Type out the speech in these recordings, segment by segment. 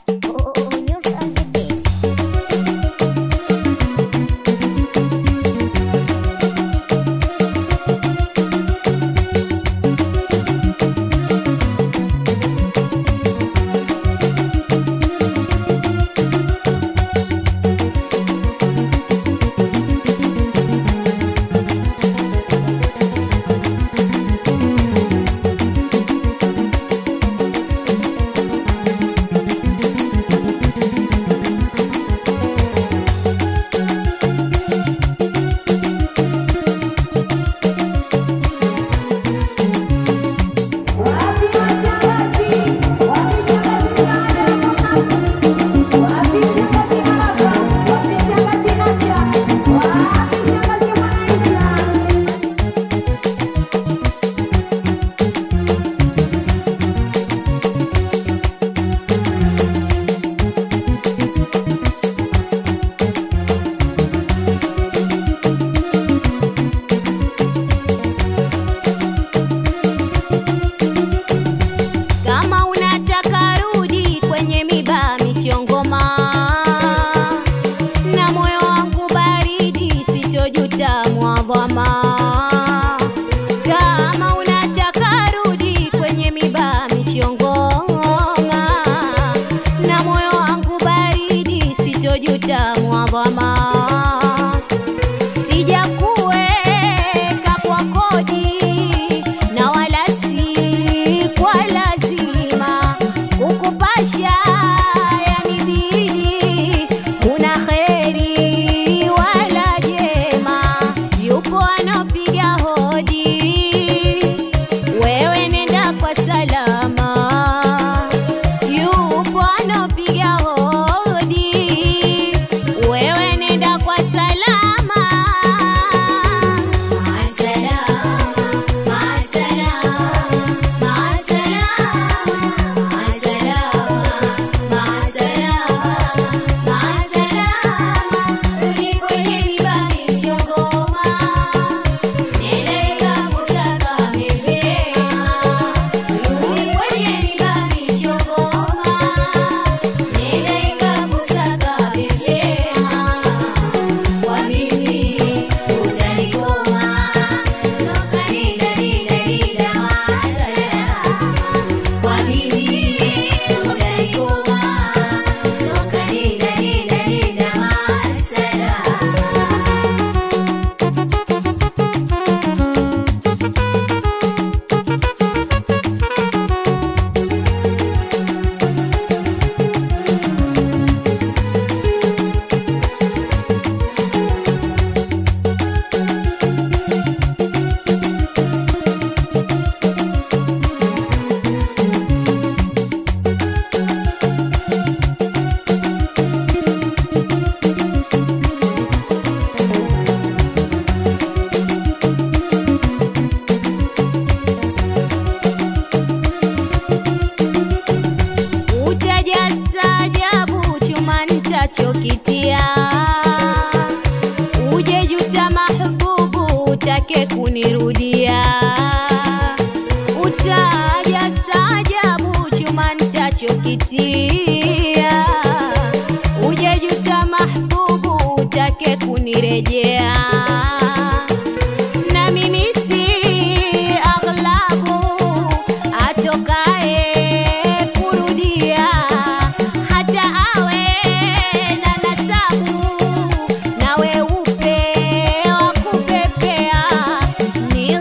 Kama unataka rudi kwenye miba michongoma, na moyo wangu baridi, sitojuta mwadhama. Kama unataka rudi kwenye miba michongoma, na moyo wangu baridi, sitojuta mwadhama. Sijakuweka kwa kodi na wala si kwa lazima kukupasha yanibidi, una kheri wala jema. Yupo anapiga hodi, wewe nenda kwa salama. Yupo anapiga hodi, wewe nenda kwa salama. Kwa mimi utanikoma toka nida nida nida masala. Kwa mimi utanikoma toka nida nida nida masala. Utajastajabu chuma nitachokitia, uje juta mahbubu, utake kunirudia. Utajastajabu chuma nitachokitia, uje juta mahbubu, utake kunirejea na mimi si aghlabu atokae kurudia, hata awe na nasabu na weupe wa kupepea, ni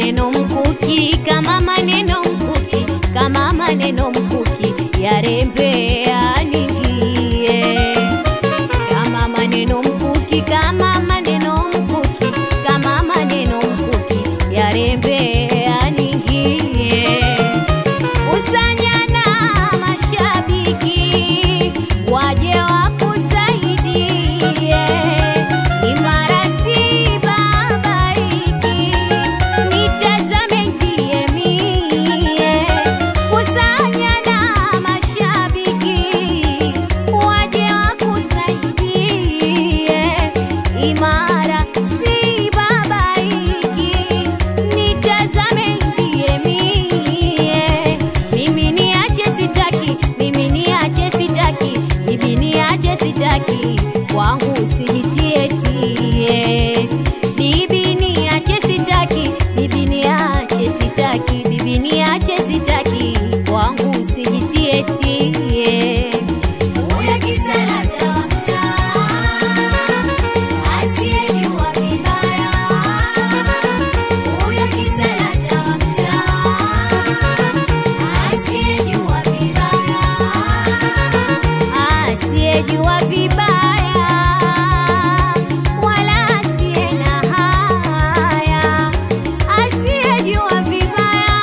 maneno mkuki kama maneno mkuki kama maneno mkuki yarembea ningie kama maneno mkuki kama maneno mkuki kama maneno mkuki yarembea ningie usanyana mashabiki waje wakusaidie imara si babaiki nitazame ndiye mie usanyana mashabiki waje wakusaidie imara si babaiki nitazame ndiye mie mimi niache sitaki mimi niache sitaki bibi niache sitaki kwangu usijitie tie bibi niache sitaki bibi niache sitaki bibi niache sitaki kwangu usijitie tie Huyo kisela tamta, asiyejua vibaya. Huyo kisela tamta, asiyejua vibaya. asiyejua vibaya wala asiye na haya asiyejua vibaya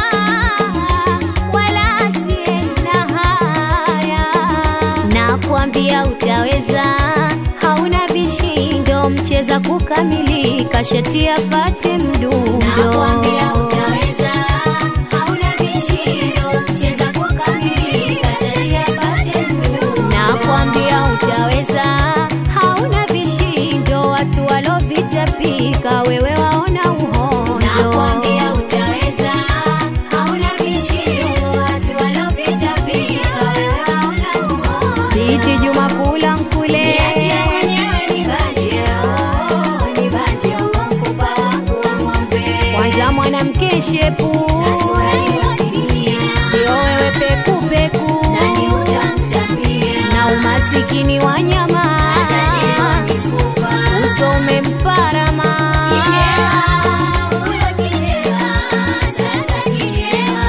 wala asiye na haya nakwambia utaweza hauna vishindo mcheza kukamilika shati afate mdundo Nakwambia utaweza, hauna vishindo, cheza kukamilika, sheria pate mdundo. nakwambia utaweza hauna vishindo watu walovitapika wewe waona uhondo Nakwambia utaweza, hauna vishindo, watu waliovitapika, wewe hauna uhondo. biti juma kula mkule Niachie mwenyewe nibanje, oh, nibanje, oh, mfupa wangu wa ng'ombe. kwanza mwanamke shepu Na sura iliyotimia, sio wewe pekupeku nani utamtambia? na umasikini wa nyama Tajiriwa mifupa. uso umemparama Kijewa, huyo kijewa, sasa kijewa.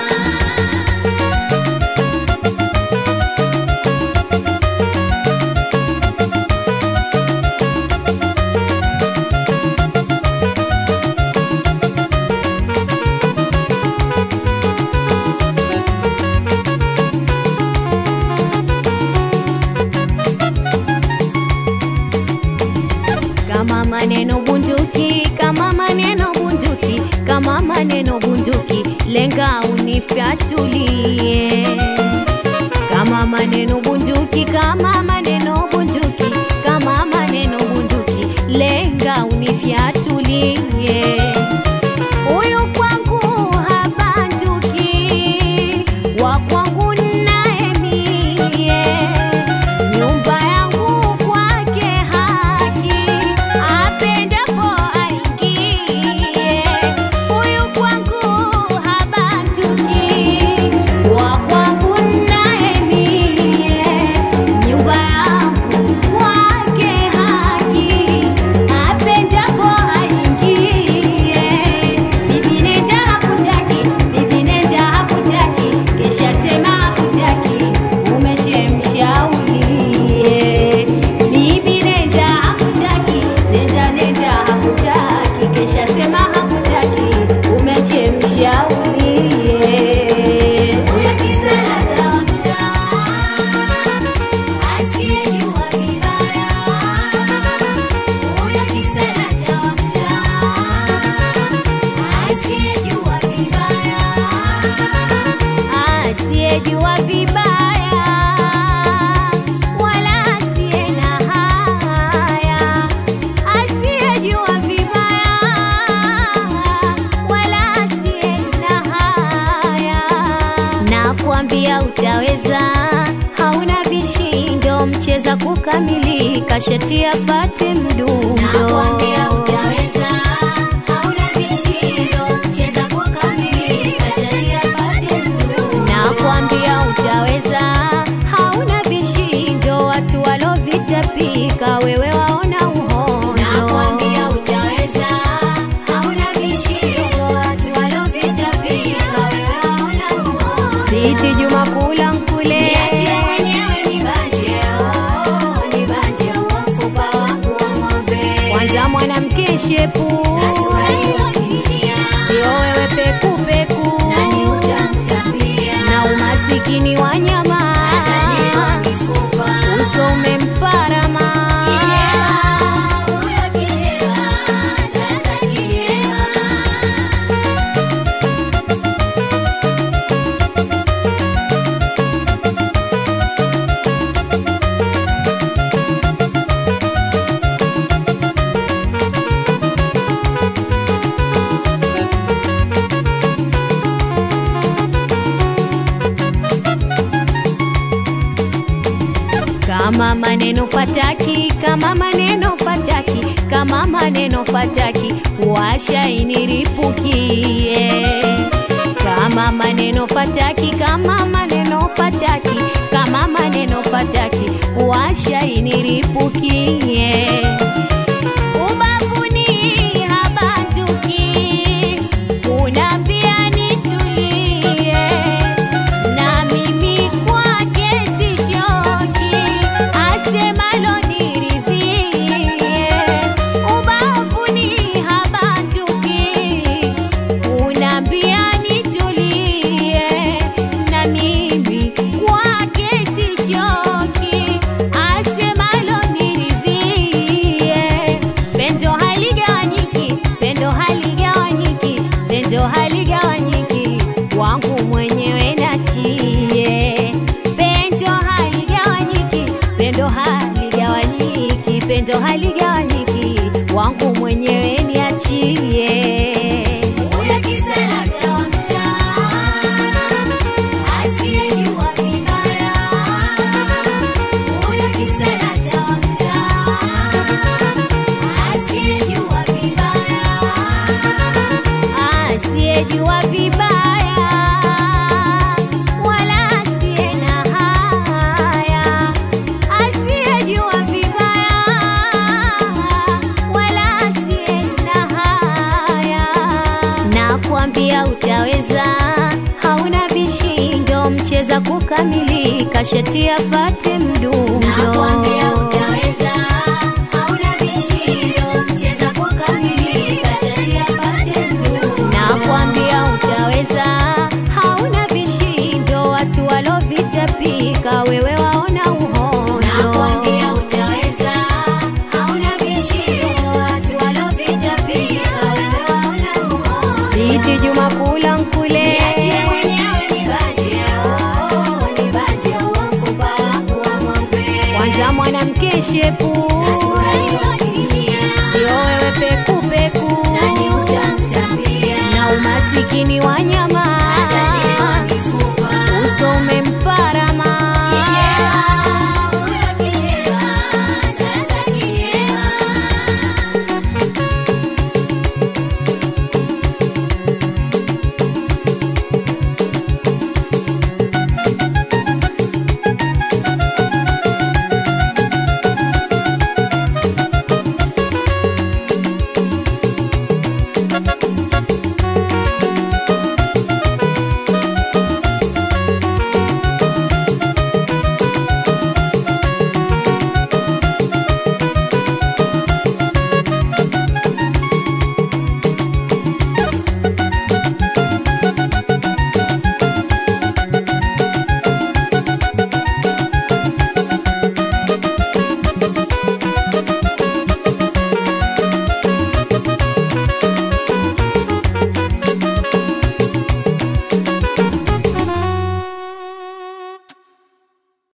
kama maneno bunduki kama maneno bunduki kama maneno bunduki lenga unifyatulie kama maneno bunduki kama maneno bunduki kama maneno bunduki lenga unifyatulie huyu kwangu habanduki wa kwangu naye mie nyumba yangu kwake haki apendapo aingie huyu kwangu habanduki wa kwangu naye mie nyumba yangu kwake haki apendapo aingie bibi nenda hakutaki bibi nenda hakutaki kesha sema hakutaki umechemsha ulie bibi nenda hakutaki nenda nenda hakutaki kesha sema hakutaki umechemsha ulie Huyo kisela tamta, asiyejua vibaya. Huyo kisela tamta, asiyejua vibaya. asiyejua vibaya wala asiye na haya asiyejua vibaya wala asiye na haya nakwambia utaweza hauna vishindo mcheza kukamilika shati afate mdundo Nakwambia utaweza, hauna vishindo, cheza kukamilika, sheria pate mdundo. nakwambia utaweza hauna vishindo watu walovitapika wewe waona uhondo Nakwambia utaweza, hauna vishindo, watu mkeshepu na sura iliyotimia. sio wewe pekupeku Nani utamtambia? na umasikini wa nyama Ataliwa mifupa. uso umemparama Kijewa, huyo kijewa, sasa kijewa. kama maneno fataki kama maneno fataki kama maneno fataki washainiripukie kama maneno fataki kama maneno fataki kama maneno fataki washainiripukie ubavuni habanduki unaambia nitulie na mimi kwake sichoki asemalo niridhie ubavuni habanduki unaambia nitulie na mimi kwake sichoki asemalo niridhie pendo haligawanyiki pendo haligawanyiki pendo haligawanyiki wangu mwenyewe nachie pendo haligawanyiki pendo haligawanyiki pendo haligawanyiki wangu mwenyewe niachie Huyo kisalata wa mtaa, asiyejua vibaya. Huyo kisalata wa mtaa, asiyejua vibaya. asiyejua vibaya wala asiye na haya asiyejua vibaya wala asiye na haya nakwambia utaweza hauna vishindo mcheza kukamilika sheti afate mdundo Nakwambia utaweza, hauna vishindo, cheza kukamilika, shati apate mdundo. nakwambia utaweza hauna vishindo watu walovitapika wewe waona uhondo Nakwambia utaweza, hauna vishindo, watu walovitapika, wewe waona uhondo. biti juma kula nkule Niachie mwenyewe nibanje, oh, nibanje huo mfupa wangu wa ng'ombe. kwanza mwanamke shepu Na sura iliyotimia, sio wewe pekupeku nani utamtambia? na umasikini wa nyama